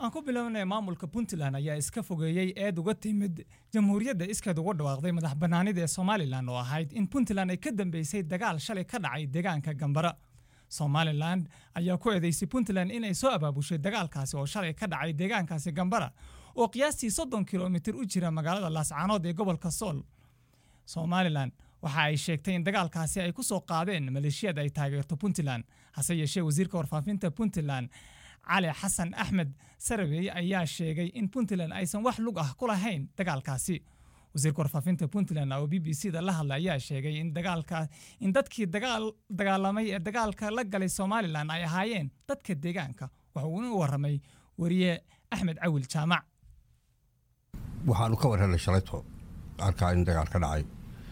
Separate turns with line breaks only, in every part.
aan ku bilownay maamulka puntland ayaa iska fogeeyey eed uga timid jamhuuriyadda iskeed ugu dhawaaqday madax bannaanida ee somalilan oo ahayd in puntland ay ka dambeysay dagaal shalay ka dhacay deegaanka gambara somalilan ayaa ku eedeysay puntland inay soo abaabushay dagaalkaasi oo shalay ka dhacay deegaankaasi gambara oo qiyaastii soddon kilomitir u jira magaalada laascaanood ee gobolka sool somalilan waxa ay sheegtay in dagaalkaasi ay ku soo qaadeen maleeshiyad ay taageerto puntland hase yeeshee wasiirka warfaafinta puntland cali xasan axmed sarabey ayaa sheegay in puntland aysan wax lug ah ku lahayn dagaalkaasi wasiirka warfaafinta puntland oo b b c da la hadlay ayaa sheegay in dagaalka in dadkii dagaalamay ee dagaalka la galay somalilan ay ahaayeen dadka deegaanka waxa uuna u waramay wariye axmed cawil jaamac
waxaanu ka warhelay shalayto arkaa in dagaal ka dhacay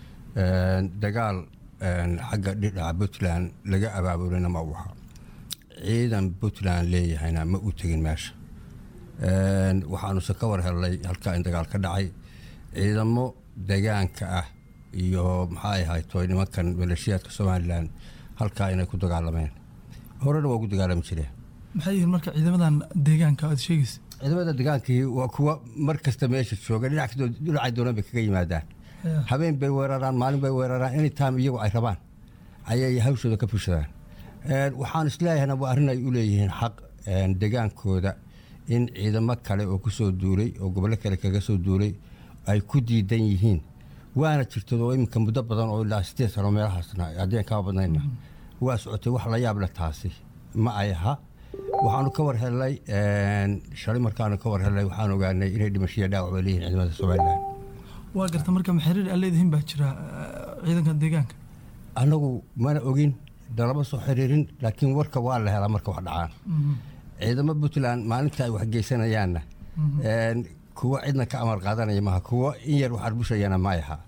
dagaal xagga dhidhaca puntland laga abaabulina ma u aha ciidan puntland leeyahayna ma u tegin meesha waxaanuse ka war helnay halkaa in dagaal ka dhacay ciidamo degaanka ah iyo maxay ahayto nimankan maleeshiyaadka somalilan halkaa inay ku dagaalameen horena waa ugu dagaalami jireen
maxay yihiin marka ciidamadan deegaanka aad sheegaysa
ciidamada degaankii waa kuwa mar kasta meesha jooga dhinacay doonaan bay kaga yimaadaan habeen bay weeraraan maalin bay weeraraan anytime iyagu ay rabaan ayay hawshooda ka fushadaan waxaan isleeyahayna waa arrin ay u leeyihiin xaq degaankooda in ciidamo kale oo ku soo duulay oo gobollo kale kaga soo duulay ay ku diidan yihiin waana jirtad oo iminka muddo badan oo ilaa sideed sano meelahaasna haddeen kama badnayna waa socotay wax la yaab leh taasi ma ay aha waxaanu ka war helnay shalay markaanu ka war helnay waxaan ogaanay inay dhimashiya dhaawac bay leeyihin ciidamada somalilan
waa garta marka maxariir aad leedihiin baa jira ciidanka deegaanka
annagu mana ogin dalama soo xiriirin laakiin warka waa la helaa marka wax dhacaan ciidamo puntland maalinta ay waxgeysanayaanna kuwa cidna ka amar qaadanaya maaha kuwa in yar wax arbushayana may aha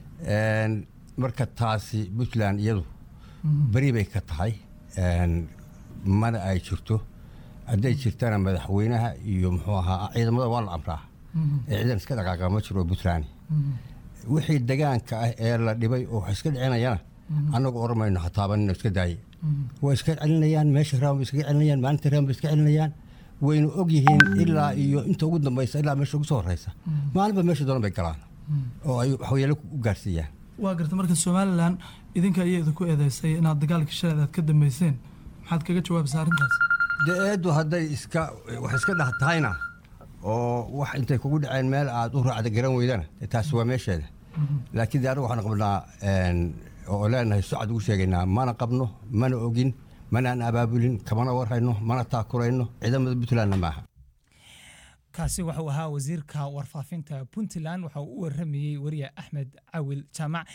marka taasi puntland iyadu beri bay ka tahay mana ay jirto hadday jirtana madaxweynaha iyo muxuu ahaa ciidamada waa la amraa ee ciidan iska dhaqaaqa ma jiro puntland wixii degaanka ah ee la dhibay oo wax iska dhicinayana annagu oran mayno hataabanino iska daaye waa iska celinayaan meesha raan bay iskaga celinayaan maalinta raan bay iska celinayaan waynu og yihiin ilaa iyo inta ugu dambaysa ilaa meesha ugu soo horeysa maalinba meesha doonan bay galaan oo ay waxyeelo u gaarsiiyaan
waa garta marka somalilan idinka ayaa idinku eedeysay inaad dagaalka shalay aad ka dambeyseen maxaad kaga jawaabaysaa arrintaas
dee eeddu hadday iska wax iska dhah tahayna oo wax intay kugu dhaceen meel aad u raacda garan weydana taasi waa meesheeda laakiin de anagu waxaan qabnaa oo leenahay socad ugu sheegaynaa mana qabno mana ogin manaan abaabulin kamana warhayno mana taakurayno ciidamada puntlandna maaha
kaasi wuxuu ahaa wasiirka warfaafinta puntland waxa uu u waramayey wariye axmed cawil jaamac